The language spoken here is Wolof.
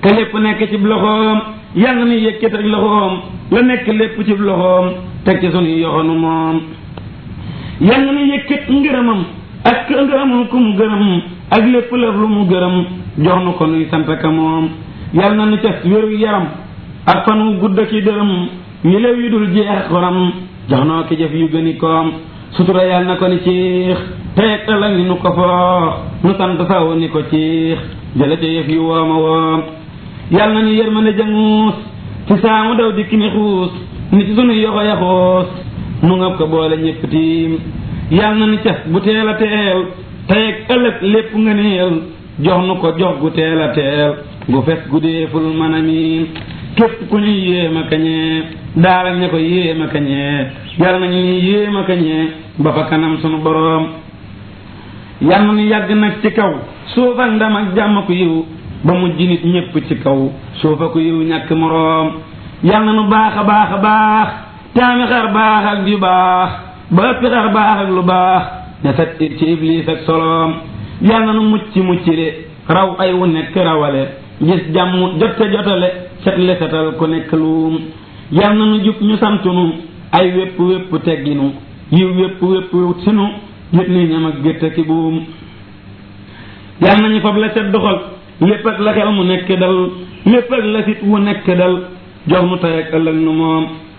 te lépp nekk ci loxoom yal na nu yëkkat ak loxoom la nekk lépp ci loxoom teg ci sunuy yoxonu moom yal na nu yëkkat ngërëmam ak ngërëmam ku mu gërëm ak lépp lëf lu mu gërëm jox nu ko nuy sant ka moom yal na nu cas wéru yaram ak fan wu gudd ki dërëm yi lew yu dul jeex xoram jox noo ki jëf yu gëni koom sutura yal na ko ni ciix teeg ëllëg ni nu ko foo nu sant saw ni ko ciix jële ca yëf yu wooma woom yal na ñu yërmande janguus ci saamu daw dikki ni xuus ni ci sunu yoxo ya xuus nu ngab ko boole ñépp tiim yal na ni cas bu teel a teel teeg ëllëg lépp nga neel jox nu ko jox gu teel a teel gu fes gu deeful mën a miin képp ku ñuy yéema kañee daara ña ko yéema kañee yal na ñuy yéema kañee ba fa kanam sunu boroom yal na ñu yàgg nag ci kaw suuf ak ndam ak jàmm ku yiw ba mujj nit ñépp ci kaw suufa ku yiw ñàkk moroom yal na nu baax a baax a baax taami xar baax ak yu baax ba ëppi xar baax ak lu baax ne set it ci iblis ak soloom yal na nu mucc mucc le raw ay wu nekk rawale gis jàmm jotte jotale set le setal ku nekk luum yal na nu jub ñu santunu ay wépp wépp tegginu yiw wépp wépp sinu yët ni ñam ak gétt ki buum yal nañu fab la set doxal lépp ak la xel mu nekk dal lépp ak la sit wu nekk dal jox nu tey ak ëllëg nu moom